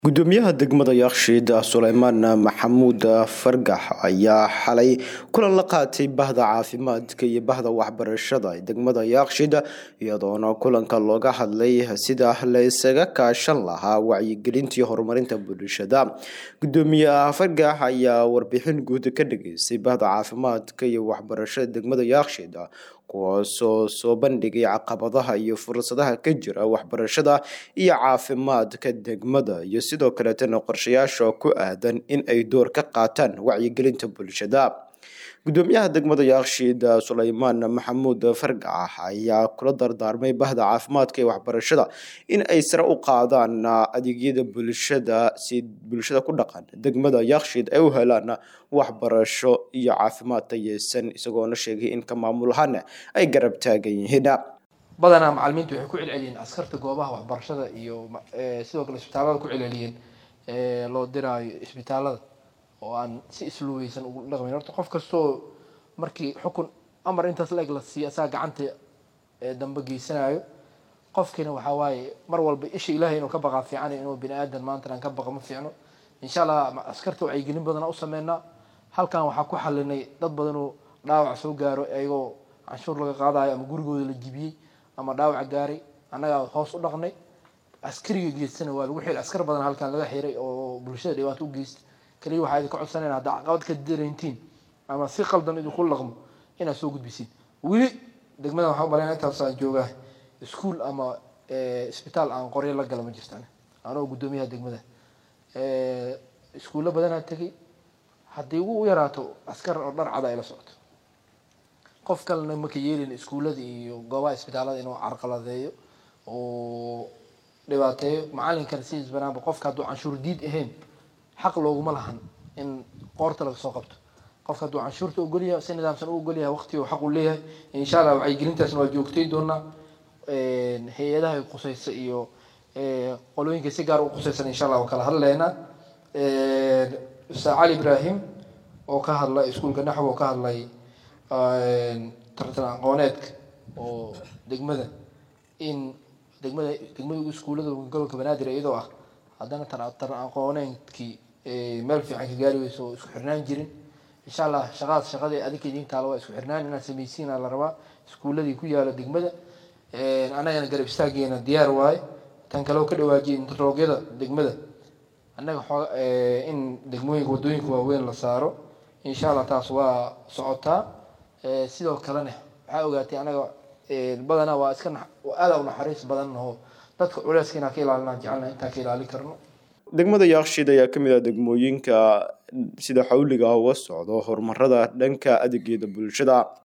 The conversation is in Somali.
gudoomiyaha degmada yakshiid suleymaan maxamuud fargax ayaa xalay kulan la qaatay bahda caafimaadka iyo bahda waxbarashada ee degmada yakshiid iyadoona kulanka looga hadlay sida la isaga kaashan lahaa wacyigelintii horumarinta bulshada gudoomiyaha fargax ayaa warbixin guud ka dhageystay bahda caafimaadka iyo waxbarashada degmada yakshiid kuwaasoo soo bandhigay caqabadaha iyo fursadaha ka jira waxbarashada iyo caafimaadka degmada iyo sidoo kaleetana qorshayaasha ku aadan in ay door ka qaataan wacyigelinta bulshada gudoomiyaha degmada yakshiid suleymaan maxamuud fargax ayaa kula dardaarmay bahda caafimaadka iyo waxbarashada in ay sare u qaadaan adeegyada bulshada si bulshada ku dhaqan degmada yakshiid ay u helaan waxbarasho iyo caafimaad tayeysan isagoona sheegay in ka maamul ahaan ay garab taagan yihiin badanaa macalimiintu waxay ku celceliyeen askarta goobaha waxbarashada iyo sidoo kale isbitaalada ku celceliyeen loo diraayo isbitaalada oo aan si isluubeysan ugu dhaqmayn horta qof kastoo markii xukun amar intaas la eg la siiyo asaga gacanta dambe geysanayo qofkiina waxaa waaye mar walba isha ilaahay inuu ka baqaa fiican inuu bini aadan maantana aan ka baqa ma fiicno insha allah askarta wacyigelin badana u sameynaa halkan waxaa ku xalinay dad badan oo dhaawac soo gaaro ayagoo canshuur laga qaadayo ama gurigooda la jibiyey ama dhaawac gaaray annagaa hoos u dhaqnay askariga geystana waa lagu xiray askar badan halkan laga xiray oo bulshada dhibaato u geysta kaliya waxaa idinka codsanayna haddaa caqabad ka dareyntiin ama si qaldan idinku laqmo inaad soo gudbisiin weli degmada waxaa umalayna intaas aan joogaa iskuol ama isbitaal aan qoryo la gala ma jirtaan anoo guddoomiyaha degmada iskuullo badanaa tegay haddii ugu yaraato askar oo dhar cada ay la socoto qof kalena maka yeelin iskuullada iyo goobaha isbitaalada inuu carqaladeeyo oo dhibaateeyo macalinkana sidiis banaanba qofka hadduu canshuur diid ahayn xaq looguma lahan in qoorta laga soo qabto qofka hadduu canshuurta ogolyahay si nidaamsan u ogolyahay waqti uu xaq u leeyahay insha allah wacyigelintaasna waa joogtay doonaa hay-adaha quseysa iyo qolooyinka si gaar u quseysan insha allah waa kala hadleynaa ustaad cali ibrahim oo ka hadlay iskuulka naxw oo ka hadlay tartan aqooneedka oo degmada in degmada degmada iskuullada gobolka banaadir iyadoo ah haddana taran aqooneedkii meel fiican ka gaari weyso oo isku xirnaan jirin insha allah shaqaas shaqadii adinka idin taalo waa isku xirnaan inaad samaysiina la rabaa iskuulladii ku yaala degmada annagana garab istaageena diyaar waaye tan kale oo ka dhawaajiyay interloogyada degmada annaga in degmooyinka waddooyinka waaweyn la saaro insha allah taas waa socotaa sidoo kalena waxaa ogaatay anaga badanaa waa iska aada u naxariis badan oo dadka culeyska inaan ka ilaalinaan jecelna intaan ka ilaalin karno degmada yakshiid ayaa kamid ah degmooyinka sida xawliga uga socdo horumarada dhanka adeegyada bulshada